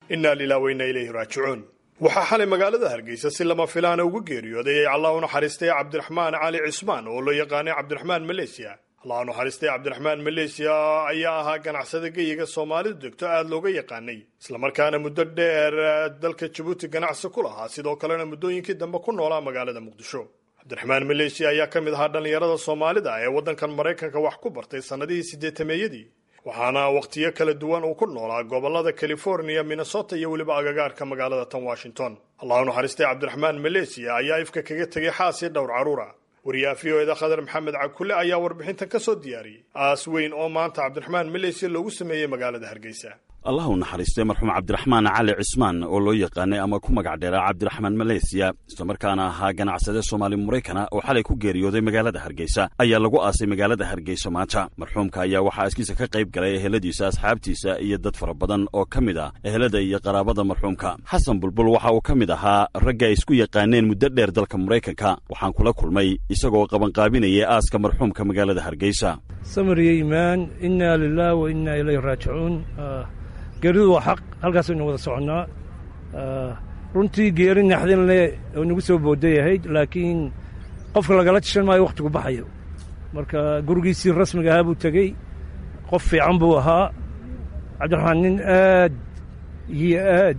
innaa lilah weyna ilayhi raajicuun waxaa xalay magaalada hargeysa si lama filaana ugu geeriyooday ee allah u naxariistay cabdiraxmaan cali cismaan oo loo yaqaanay cabdiraxmaan maleesiya allah u naxariistay cabdiraxmaan maleesiya ayaa ahaa ganacsada geyiga soomaalidu degto aada looga yaqaanay islamarkaana muddo dheer dalka jabuuti ganacsi ku lahaa sidoo kalena muddooyinkii dambe ku noolaa magaalada muqdisho cabdiraxmaan maleesiya ayaa ka mid ahaa dhallinyarada soomaalida ee waddankan maraykanka wax ku bartay sannadihii siddeetameeyadii waxaana wakhtiyo kala duwan uu ku noolaa gobollada californiya minnesota iyo weliba agagaarka magaalada tan washington allah u naxariistay cabdiraxmaan maleesiya ayaa ifka kaga tegay xaas iyo dhowr carruura wariyaha v o eda khadar maxamed cakule ayaa warbixintan ka soo diyaariyey aas weyn oo maanta cabdiraxmaan maleesiya loogu sameeyey magaalada hargeysa allah u naxariistay marxuum cabdiraxmaan cali cismaan oo loo yaqaanay ama ku magac dheeraa cabdiraxmaan maleysiya islamarkaana ahaa ganacsade soomaali maraykana oo xalay ku geeriyooday magaalada hargeysa ayaa lagu aasay magaalada hargeysa maanta marxuumka ayaa waxaa askiisa ka qayb galay eheladiisa asxaabtiisa iyo dad fara badan oo ka mid ah ehelada iyo qaraabada marxuumka xasan bulbul waxa uu ka mid ahaa ragga ay isku yaqaaneen muddo dheer dalka maraykanka waxaan kula kulmay isagoo qabanqaabinayay aaska marxuumka magaalada hargeysa samariyo iimaan innaa lilah wa innaa ilayhi raajicuun geeridu waa xaq halkaasaynu wada soconnaa runtii geeri naxdin leh oo nagu soo booday ahayd laakiin qofka lagala tishan maayo wakhtigu baxayo marka gurigiisii rasmiga ahaa buu tegey qof fiican buu ahaa cabdiraxmaan nin aad iyo aad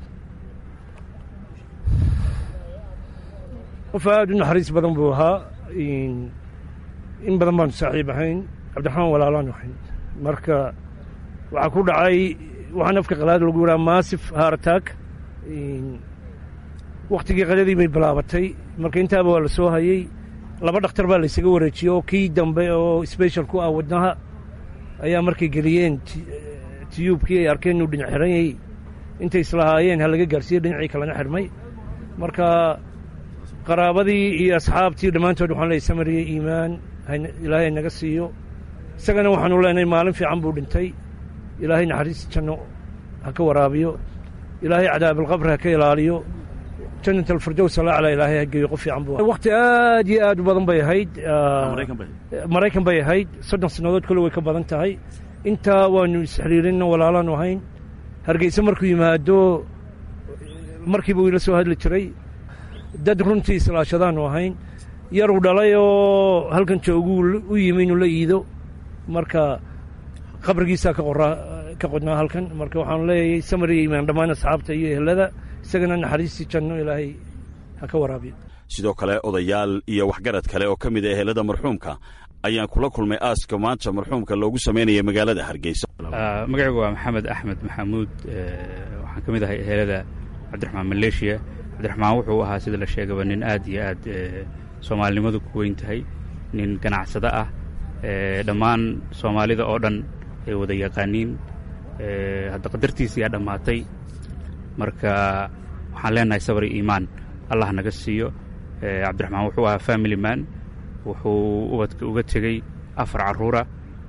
qof aad u naxariis badan buu ahaa in badan baanu saaxiib ahayn cabdiraxmaan walaalaanu ahayn marka waxaa ku dhacay waxaan afka qalaad lagu yidhaha maasif haarataag wakhtigii qadadii bay bilaabatay marka intaaba waa la soo hayey laba dhakhtar baa laysaga wareejiyey oo kii dambe oo sbeshal ku ah wadnaha ayaa markay geliyeen tiyuubkii ay arkeen inuu dhinac xiran yahay intay islahaayeen ha laga gaarsiiye dhinacii kalena xidhmay marka qaraabadii iyo asxaabtii dhammaantood waxaan leeyay samariya iimaan ilaahay naga siiyo isagana waxaanu leenahay maalin fiican buu dhintay ilaahay naxariis janno ha ka waraabiyo ilaahay cadaabalqabri ha ka ilaaliyo jannat alfirdows alaclaa ilaahay ha geeyo qof fiican buu wakhti aad iyo aad u badan bay ahayd maraykan bay ahayd soddon sannadood kole way ka badan tahay intaa waanu isxiriirinna walaalaanu ahayn hargeyse markuu yimaado markiiba uu ila soo hadli jiray dad runtii islaashadaanu ahayn yaruu dhalay oo halkan jooguu u yimi inuu la iido marka qabrigiisaa ka qoraa ka qodnaa halkan marka waxaanu leeyahay samariya imaan dhammaan asxaabta iyo ehelada isagana naxariistii janno ilaahay ha ka waraabiyo sidoo kale odayaal iyo waxgarad kale oo ka mid a ehelada marxuumka ayaan kula kulmay aaska maanta marxuumka loogu samaynaya magaalada hargeysa magacaygu waa maxamed axmed maxamuud waxaan ka mid ahay ehelada cabdiraxmaan maleeshiya cabdiraxmaan wuxuu ahaa sida la sheegaba nin aad iyo aad soomaalinimadu ku weyn tahay nin ganacsado ah dhammaan soomaalida oo dhan ay wada yaqaaniin hadda qadartiisiyaa dhammaatay marka waxaan leenahay sabri iimaan allah naga siiyo cabdiraxmaan wuxuu ahaa family man wuxuu ubadka uga tegey afar carruura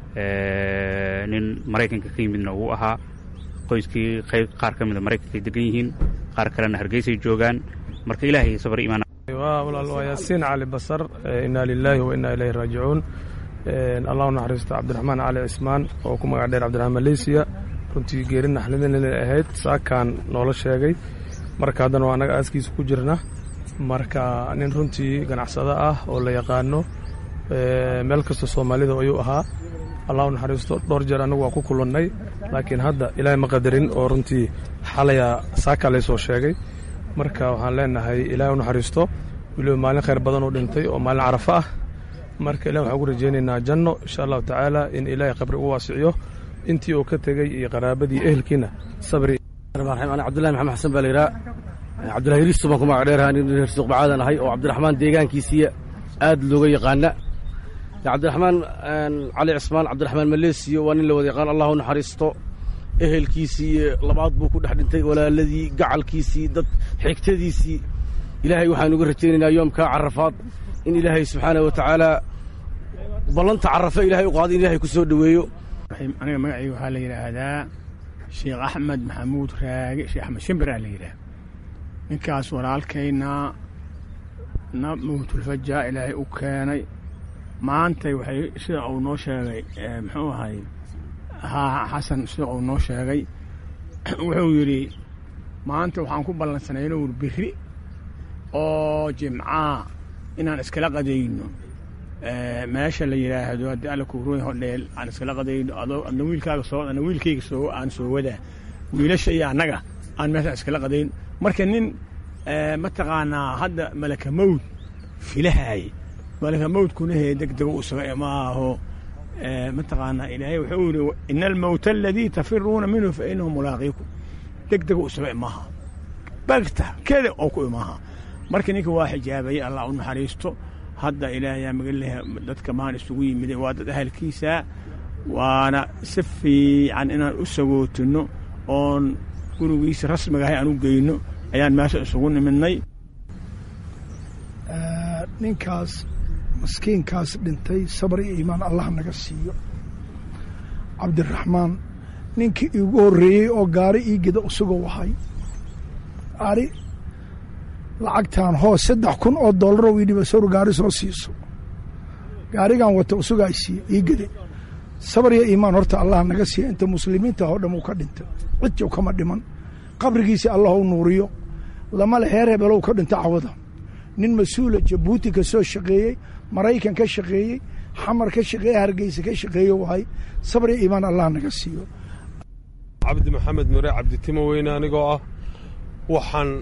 nin maraykanka ka yimidna uu ahaa qoyskii qayb qaar ka mida maraykankay degan yihiin qaar kalena hargeysay joogaan marka ilaahay sabri iimaan walaal waa yaasiin cali basar inaa lilaahi wa innaa ilayhi raajicuun allahu naxariisto cabdiraxmaan cali cismaan oo ku magac dheer cabdiraxmaan maleysiya runtii geeri naxlidinay ahayd saakaan noola sheegay marka haddana waa annaga aaskiisa ku jirna marka nin runtii ganacsado ah oo la yaqaano meel kasta soomaalida ayuu ahaa allahu naxariisto dhowr jeer annagu waa ku kulannay laakiin hadda ilaahay ma qadarin oo runtii xalaya saakaa laysoo sheegay marka waxaan leenahay ilaahay u naxariisto weliba maalin khayr badan uu dhintay oo maalin carafo ah marka ilah waxaan ugu rajaynaynaa janno insha allahu tacaala in ilaahay qabri u waasiciyo intii uu ka tegey iyo qaraabadii ehelkiina sabri ana cabdullahi maxamed xasan baa la yidhaha cabdullahi riisto baan ku magac dheeraha nin reer suuqbacaadan ahay oo cabdiraxmaan deegaankiisiiya aad looga yaqaana cabdiraxmaan cali cismaan cabdiraxmaan maleesiyo waa nin la wada yaqaan allahu naxariisto ehelkiisii labaad buu ku dhex dhintay walaaladii gacalkiisii dad xigtadiisii ilaahay waxaan uga rajaynaynaa yoomkaa carafaad in ilaahay subxaanah wa tacaala ballanta carafe ilahay u qaada in ilahay ku soo dhoweeyo aniga magacayga waxaa la yidhaahdaa sheekh axmed maxamuud raage sheekh axmed shimbiraa la yidhaah ninkaas walaalkayna na mawtulfajaa ilaahay u keenay maantay waxay sida uu noo sheegay muxuu ahay haa xasan sida uu noo sheegay wuxuu yidhi maanta waxaan ku ballansanayno wur biri oo jimcaa inaan iskala qadayno meesha la yidhaahdo haddii alla kuuroy hodheel aan iskala qadayno adoo adna wiilkaaga soo adna wiilkayga soo aan soo wadaa wiilasha iyo annaga aan meeshaan iskala qadayno marka nin mataqaanaa hadda malaka mawd filahaay malaka mawdkuna hee deg dego usaga imaaho mataqaanaa ilaahay wuxuu yidhi ina almawta aladii tafiruuna minhu fa inahu mulaaqiikum deg dego usaga imaaha bagta keda oo ku imaaha marka ninka waa xijaabayay allah u naxariisto hadda ilaahayaa magaleh dadka maan isugu yimid waa dad ahalkiisa waana si fiican inaan u sagootino oon gurigiisa rasmiga ahay aan u geyno ayaan meesha isugu nimidnay ninkaas maskiinkaas dhintay sabar iyo iimaan allah naga siiyo cabdiraxmaan ninkii iigu horreeyey oo gaari ii geda usagoo wahay ari lacagtaan hoos saddex kun oo dollarow ii dhiba sawr gaari soo siiso gaarigan wata usugaa isiiye ii gede sabar iyo iimaan horta allah naga siiya inta muslimiinta oo dham uu ka dhintay cidjow kama dhiman qabrigiisi allah u nuuriyo lama le heer hebelow ka dhinta cawada nin mas-uula jabuuti ka soo shaqeeyey maraykan ka shaqeeyey xamar ka shaqeeye hargeysa ka shaqeeye wahay sabar iyo iimaan allah naga siiyo cabdi maxamed mure cabditimo weyne anigoo ah waxaan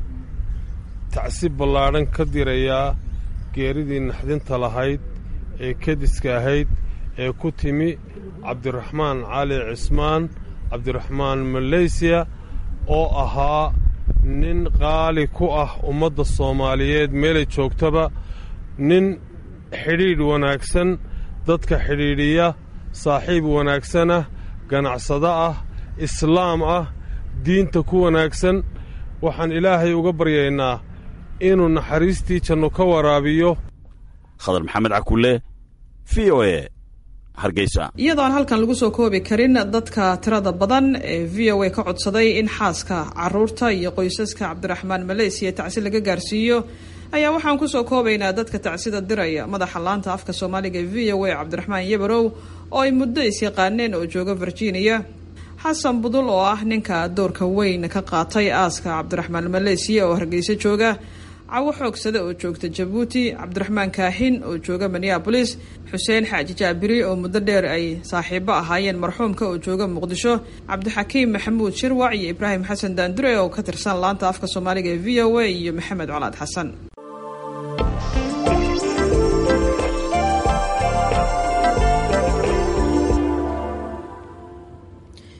tacsiib ballaadhan ka dirayaa geeridii naxdinta lahayd ee kediska ahayd ee ku timi cabdiraxmaan cali cismaan cabdiraxmaan maleysiya oo ahaa nin qaali ku ah ummadda soomaaliyeed meelay joogtaba nin xidhiidh wanaagsan dadka xidhiidhiya saaxiib wanaagsanah ganacsado ah islaam ah diinta ku wanaagsan waxaan ilaahay uga baryaynaa inuu naxariistii janno ka waraabiyo khadar maxamed cakulle v o e hargeysa iyadoo aan halkan lagu soo koobi karin dadka tirada badan ee v o a ka codsaday in xaaska caruurta iyo qoysaska cabdiraxmaan maleysiya tacsi laga gaarsiiyo ayaa waxaan kusoo koobaynaa dadka tacsida diraya madaxa laanta afka soomaaliga e v o a cabdiraxmaan yabarow oo ay muddo isyaqaaneen oo jooga virginia xasan budul oo ah ninka doorka weyn ka qaatay aaska cabdiraxmaan maleysiya oo hargeysa jooga cawo xoogsade oo joogta jabuuti cabdiraxmaan kaaxin oo jooga minneabolis xuseen xaaji jaabiri oo muddo dheer ay saaxiibo ahaayeen marxuumka oo jooga muqdisho cabdixakiim maxamuud shirwac iyo ibraahim xasan daandure oo ka tirsan laanta afka soomaaliga ee v o a iyo maxamed colaad xasan